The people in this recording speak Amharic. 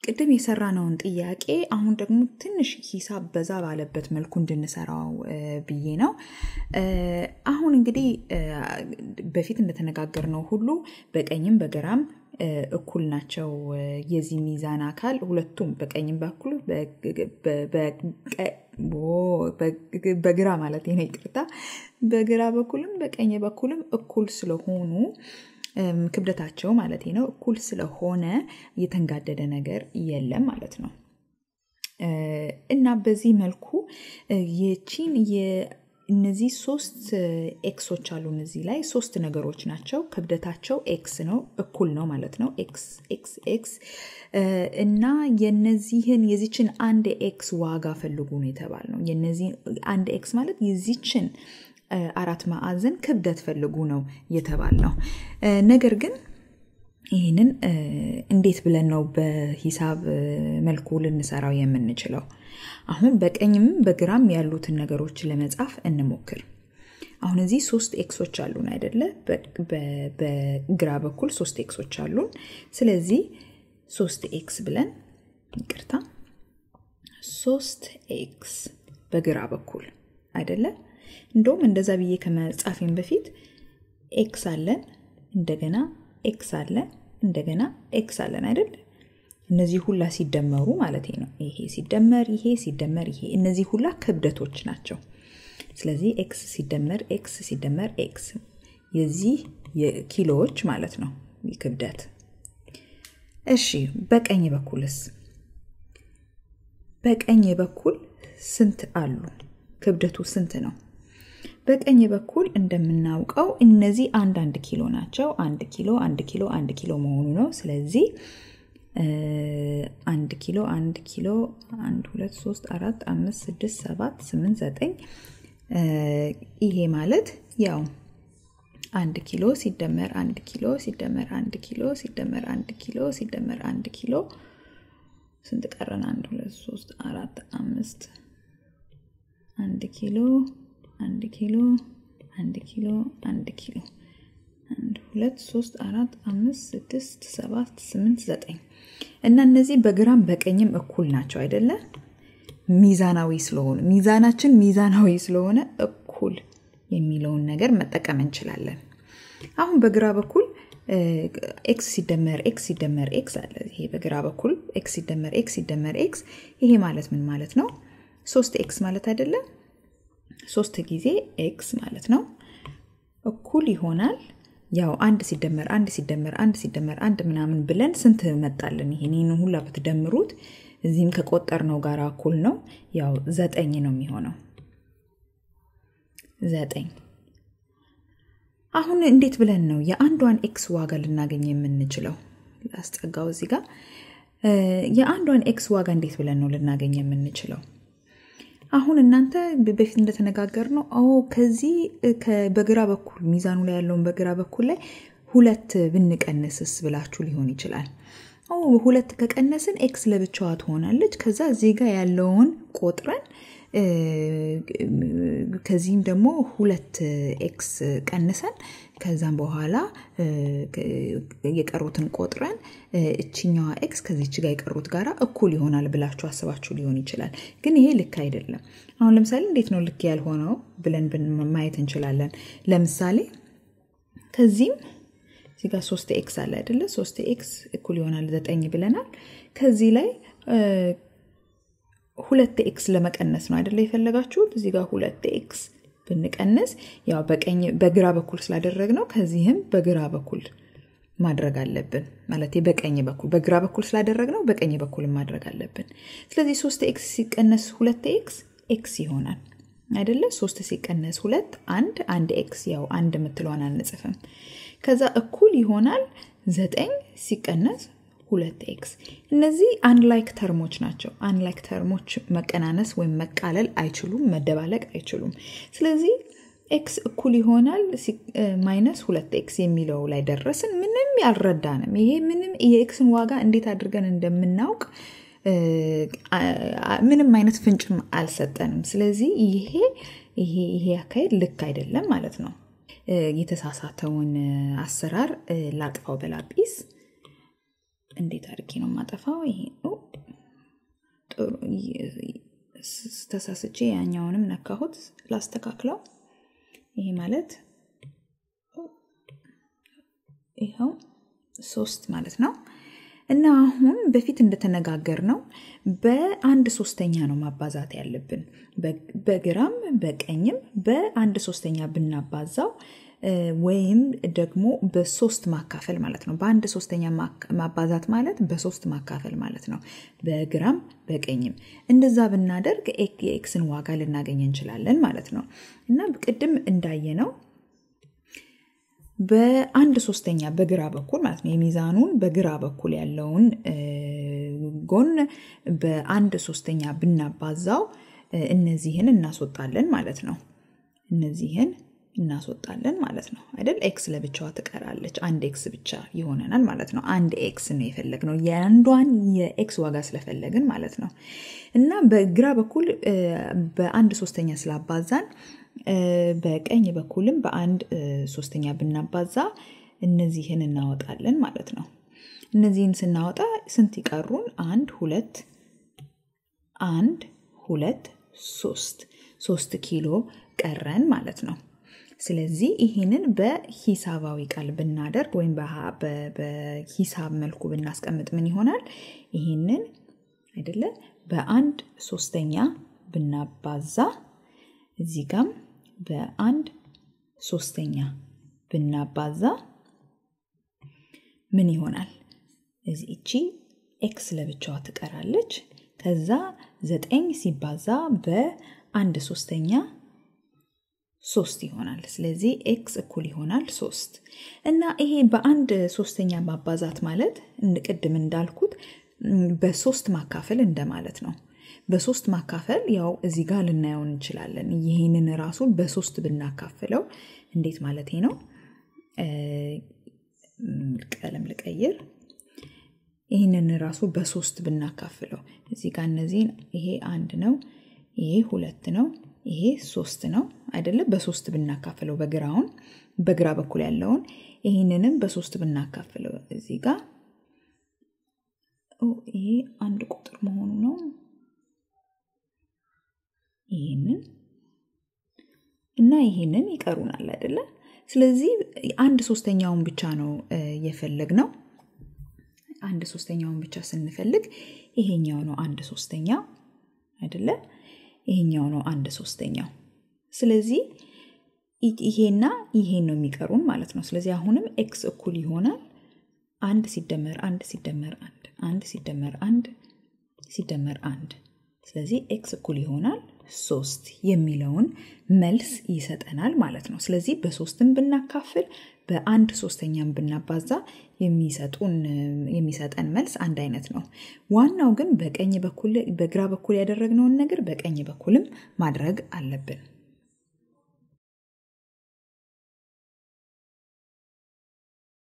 ቅድም የሰራነውን ጥያቄ አሁን ደግሞ ትንሽ ሂሳብ በዛ ባለበት መልኩ እንድንሰራው ብዬ ነው። አሁን እንግዲህ በፊት እንደተነጋገርነው ሁሉ በቀኝም በግራም እኩል ናቸው። የዚህ ሚዛን አካል ሁለቱም በቀኝም በኩል በግራ ማለት ነው፣ ይቅርታ፣ በግራ በኩልም በቀኝ በኩልም እኩል ስለሆኑ ክብደታቸው ማለት ነው እኩል ስለሆነ የተንጋደደ ነገር የለም ማለት ነው። እና በዚህ መልኩ የቺን እነዚህ ሶስት ኤክሶች አሉ። እነዚህ ላይ ሶስት ነገሮች ናቸው። ክብደታቸው ኤክስ ነው፣ እኩል ነው ማለት ነው። ኤክስ ኤክስ ኤክስ እና የነዚህን የዚችን አንድ ኤክስ ዋጋ ፈልጉ ነው የተባል ነው። የነዚህ አንድ ኤክስ ማለት የዚችን አራት ማዕዘን ክብደት ፈልጉ ነው የተባል ነው። ነገር ግን ይህንን እንዴት ብለን ነው በሂሳብ መልኩ ልንሰራው የምንችለው? አሁን በቀኝም በግራም ያሉትን ነገሮች ለመጻፍ እንሞክር። አሁን እዚህ ሶስት ኤክሶች አሉን አይደለ? በግራ በኩል ሶስት ኤክሶች አሉን። ስለዚህ ሶስት ኤክስ ብለን ይቅርታ፣ ሶስት ኤክስ በግራ በኩል አይደለ? እንደውም እንደዛ ብዬ ከመጻፌን በፊት ኤክስ አለን፣ እንደገና ኤክስ አለን፣ እንደገና ኤክስ አለን አይደል? እነዚህ ሁላ ሲደመሩ ማለት ነው። ይሄ ሲደመር ይሄ ሲደመር ይሄ እነዚህ ሁላ ክብደቶች ናቸው። ስለዚህ ኤክስ ሲደመር ኤክስ ሲደመር ኤክስ የዚህ የኪሎዎች ማለት ነው ክብደት። እሺ በቀኝ በኩልስ? በቀኝ በኩል ስንት አሉ? ክብደቱ ስንት ነው? በቀኝ በኩል እንደምናውቀው እነዚህ አንድ አንድ ኪሎ ናቸው። አንድ ኪሎ አንድ ኪሎ አንድ ኪሎ መሆኑ ነው። ስለዚህ አንድ ኪሎ አንድ ኪሎ አንድ ሁለት ሶስት አራት አምስት ስድስት ሰባት ስምንት ዘጠኝ ይሄ ማለት ያው አንድ ኪሎ ሲደመር አንድ ኪሎ ሲደመር አንድ ኪሎ ሲደመር አንድ ኪሎ ሲደመር አንድ ኪሎ ስንት ቀረን? አንድ ሁለት ሶስት አራት አምስት አንድ ኪሎ አንድ ኪሎ አንድ ኪሎ አንድ ኪሎ አንድ ሁለት ሶስት አራት አምስት ስድስት ሰባት ስምንት ዘጠኝ እና እነዚህ በግራም በቀኝም እኩል ናቸው አይደለ? ሚዛናዊ ስለሆኑ ሚዛናችን ሚዛናዊ ስለሆነ እኩል የሚለውን ነገር መጠቀም እንችላለን። አሁን በግራ በኩል ኤክስ ሲደመር ኤክስ ሲደመር ኤክስ አለ። ይሄ በግራ በኩል ኤክስ ሲደመር ኤክስ ሲደመር ኤክስ ይሄ ማለት ምን ማለት ነው? ሶስት ኤክስ ማለት አይደለም? ሶስት ጊዜ ኤክስ ማለት ነው እኩል ይሆናል ያው አንድ ሲደመር አንድ ሲደመር አንድ ሲደመር አንድ ምናምን ብለን ስንት መጣልን? ይሄን ሁላ ብትደምሩት እዚህም ከቆጠርነው ጋር እኩል ነው። ያው ዘጠኝ ነው የሚሆነው ዘጠኝ። አሁን እንዴት ብለን ነው የአንዷን ኤክስ ዋጋ ልናገኝ የምንችለው? ላስጠጋው እዚህ ጋር የአንዷን ኤክስ ዋጋ እንዴት ብለን ነው ልናገኝ የምንችለው? አሁን እናንተ በፊት እንደተነጋገር ነው ከዚህ በግራ በኩል ሚዛኑ ላይ ያለውን በግራ በኩል ላይ ሁለት ብንቀንስስ ብላችሁ ሊሆን ይችላል። ሁለት ከቀነስን ኤክስ ለብቻዋ ትሆናለች። ከዛ እዚህ ጋር ያለውን ቆጥረን ከዚህም ደግሞ ሁለት ኤክስ ቀንሰን ከዛም በኋላ የቀሩትን ቆጥረን እችኛዋ ኤክስ ከዚች ጋር የቀሩት ጋር እኩል ይሆናል ብላችሁ አስባችሁ ሊሆን ይችላል። ግን ይሄ ልክ አይደለም። አሁን ለምሳሌ እንዴት ነው ልክ ያልሆነው ብለን ማየት እንችላለን። ለምሳሌ ከዚህም እዚህ ጋር ሶስት ኤክስ አለ አይደለ? ሶስት ኤክስ እኩል ይሆናል ዘጠኝ ብለናል። ከዚህ ላይ ሁለት ኤክስ ለመቀነስ ነው አይደለ የፈለጋችሁት? እዚህ ጋር ሁለት ኤክስ ብንቀንስ ያው በቀኝ በግራ በኩል ስላደረግ ነው ከዚህም በግራ በኩል ማድረግ አለብን ማለት በቀኝ በኩል በግራ በኩል ስላደረግ ነው በቀኝ በኩል ማድረግ አለብን። ስለዚህ ሶስት ኤክስ ሲቀነስ ሁለት ኤክስ ኤክስ ይሆናል አይደለ? ሶስት ሲቀነስ ሁለት አንድ አንድ ኤክስ ያው አንድ የምትለዋን አንጽፍም። ከዛ እኩል ይሆናል ዘጠኝ ሲቀነስ ሁለት ኤክስ። እነዚህ አንላይክ ተርሞች ናቸው። አንላይክ ተርሞች መቀናነስ ወይም መቃለል አይችሉም፣ መደባለቅ አይችሉም። ስለዚህ ኤክስ እኩል ይሆናል ማይነስ ሁለት ኤክስ የሚለው ላይ ደረስን። ምንም ያልረዳንም ይሄ ምንም የኤክስን ዋጋ እንዴት አድርገን እንደምናውቅ ምንም አይነት ፍንጭም አልሰጠንም። ስለዚህ ይሄ ይሄ ይሄ አካሄድ ልክ አይደለም ማለት ነው። የተሳሳተውን አሰራር ላጥፋው በላጲስ እንዴት አድርጌ ነው የማጠፋው? ይሄ ጥሩ ተሳስቼ ያኛውንም ነካሁት። ላስተካክለው። ይሄ ማለት ይኸው ሶስት ማለት ነው። እና አሁን በፊት እንደተነጋገር ነው በአንድ ሶስተኛ ነው ማባዛት ያለብን። በግራም በቀኝም በአንድ ሶስተኛ ብናባዛው ወይም ደግሞ በሶስት ማካፈል ማለት ነው። በአንድ ሶስተኛ ማባዛት ማለት በሶስት ማካፈል ማለት ነው። በግራም በቀኝም እንደዛ ብናደርግ የኤክስን ዋጋ ልናገኝ እንችላለን ማለት ነው። እና ቅድም እንዳየ ነው በአንድ ሶስተኛ በግራ በኩል ማለት ነው የሚዛኑን በግራ በኩል ያለውን ጎን በአንድ ሶስተኛ ብናባዛው እነዚህን እናስወጣለን ማለት ነው። እነዚህን እናስወጣለን ማለት ነው አይደል? ኤክስ ለብቻዋ ትቀራለች። አንድ ኤክስ ብቻ ይሆነናል ማለት ነው። አንድ ኤክስ ነው የፈለግነው የአንዷን የኤክስ ዋጋ ስለፈለግን ማለት ነው። እና በግራ በኩል በአንድ ሶስተኛ ስላባዛን በቀኝ በኩልም በአንድ ሶስተኛ ብናባዛ እነዚህን እናወጣለን ማለት ነው። እነዚህን ስናወጣ ስንት ይቀሩን? አንድ ሁለት አንድ ሁለት ሶስት ሶስት ኪሎ ቀረን ማለት ነው። ስለዚህ ይህንን በሂሳባዊ ቃል ብናደርግ ወይም በሂሳብ መልኩ ብናስቀምጥ ምን ይሆናል? ይህንን አይደለ በአንድ ሶስተኛ ብናባዛ እዚህ ጋም በአንድ ሶስተኛ ብናባዛ ምን ይሆናል? እዚህ እቺ ኤክስ ለብቻዋ ትቀራለች። ከዛ ዘጠኝ ሲባዛ በአንድ ሶስተኛ ሶስት ይሆናል። ስለዚህ ኤክስ እኩል ይሆናል ሶስት እና ይሄ በአንድ ሶስተኛ ማባዛት ማለት ቅድም እንዳልኩት በሶስት ማካፈል እንደማለት ነው። በሶስት ማካፈል ያው እዚህ ጋር ልናየው እንችላለን። ይህንን ራሱን በሶስት ብናካፍለው እንዴት ማለት ነው? ቀለም ልቀይር። ይህንን ራሱ በሶስት ብናካፍለው እዚህ ጋር እነዚህን ይሄ አንድ ነው፣ ይሄ ሁለት ነው፣ ይሄ ሶስት ነው አይደለም? በሶስት ብናካፍለው በግራውን በግራ በኩል ያለውን ይህንንም በሶስት ብናካፍለው እዚህ ጋር ይሄ አንድ ቁጥር መሆኑ ነው። ይህንን እና ይህንን ይቀሩናል አይደለ? ስለዚህ አንድ ሶስተኛውን ብቻ ነው የፈለግ ነው። አንድ ሶስተኛውን ብቻ ስንፈልግ ይሄኛው ነው አንድ ሶስተኛው አይደለ? ይሄኛው ነው አንድ ሶስተኛው። ስለዚህ ይሄና ይሄን ነው የሚቀሩን ማለት ነው። ስለዚህ አሁንም ኤክስ እኩል ይሆናል አንድ ሲደመር አንድ ሲደመር አንድ አንድ ሲደመር አንድ ሲደመር አንድ ስለዚህ ኤክስ እኩል ይሆናል ሶስት የሚለውን መልስ ይሰጠናል ማለት ነው። ስለዚህ በሶስትም ብናካፍል በአንድ ሶስተኛም ብናባዛ የሚሰጠን መልስ አንድ አይነት ነው። ዋናው ግን በቀኝ በኩል በግራ በኩል ያደረግነውን ነገር በቀኝ በኩልም ማድረግ አለብን።